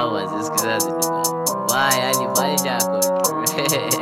Au wazisikiza ziduka. Why yani maisha yako tu.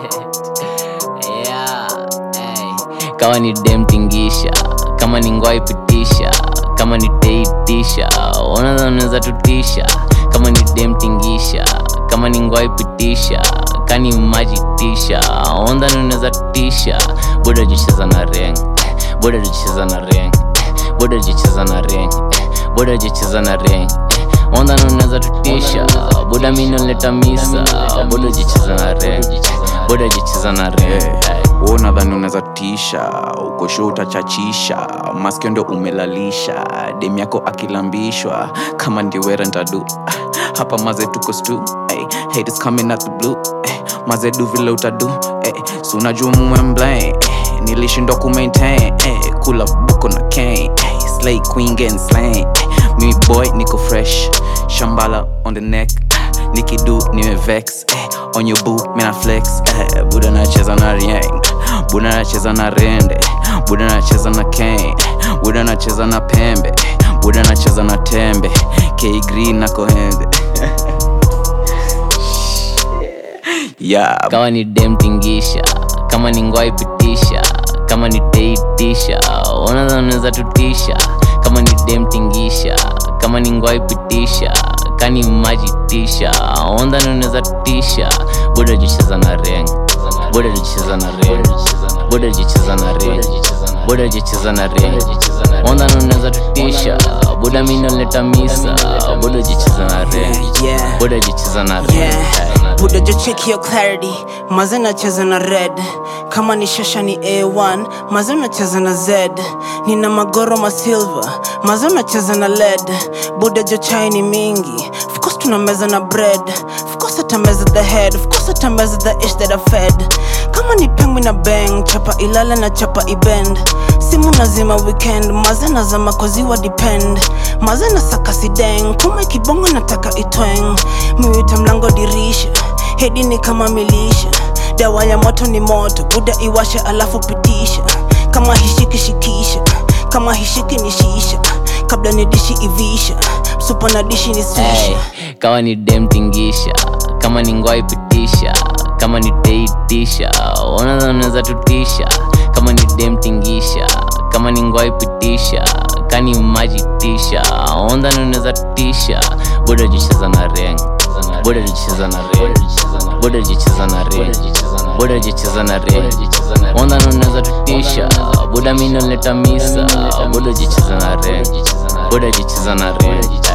Yeah. Hey. Kama ni dem tingisha, kama ni ngwai pitisha, kama ni teitisha, ona unaweza tutisha. Kama ni dem tingisha, kama ni ngwai pitisha, kani maji tisha, onda unaweza tutisha. Buda jicheza na ring, buda jicheza na ring, buda jicheza na ring, buda jicheza na ring. Onda unaweza tutisha, buda mimi naleta misa, buda jicheza na ring, buda jicheza na ring. Hey. Wewe unadhani unaweza tisha uko show utachachisha maskio ndio umelalisha dem yako akilambishwa kama ndio wera ntadu hapa maze tuko stu hey, haters coming out the blue hey, maze du vile utadu hey, si unajua mumwemble hey, nilishindwa kumaintain hey, kula buko na cane hey, slay queen getting slain hey, mimi boy niko fresh shambala on the neck nikidu nimevex eh, on your boo mina flex eh, buda nacheza na rieng buda nacheza na rende buda nacheza na cane buda nacheza na pembe eh, buda nacheza na tembe k green na kohembe yeah kama ni dem tingisha kama ni ngwai pitisha kama ni teitisha ona unaweza tutisha kama ni dem tingisha kama ni ngwai pitisha kani maji tisha onda unaweza tutisha buda jicheza na reng buda jicheza na reng buda jicheza na reng buda jicheza na reng onda unaweza tutisha buda mimi naleta misa buda jicheza na reng Yeah. buda jicheza na reng Yeah. Buda jo check your clarity maze nacheza na red kama ni shasha ni a1 maze unacheza na z nina magoro masilver maze unacheza na led buda jo chai ni mingi of course tunameza na bread of course atameza the head of course atameza the ish that I fed kama ni pengu na bang chapa ilala na chapa ibend simu nazima weekend maze nazama koziwa depend maze na saka sideng kuma kibongo nataka itweng miwita mlango dirisha hedi ni kama milisha dawa ya moto ni moto buda iwasha alafu pitisha kama hishiki shikisha kama hishiki ni shisha kabla ni dishi ivisha supa na dishi ni susha Hey, kama ni dem tingisha kama ni ngwai pitisha kama ni teitisha ona unaweza tutisha kama ni dem tingisha kama ni ngwai pitisha kani maji tisha onda unaweza tutisha buda jicheza na reng buda jicheza na reng buda jicheza na reng buda jicheza na reng onda unaweza tutisha buda mimi naleta misa buda jicheza na reng buda jicheza na reng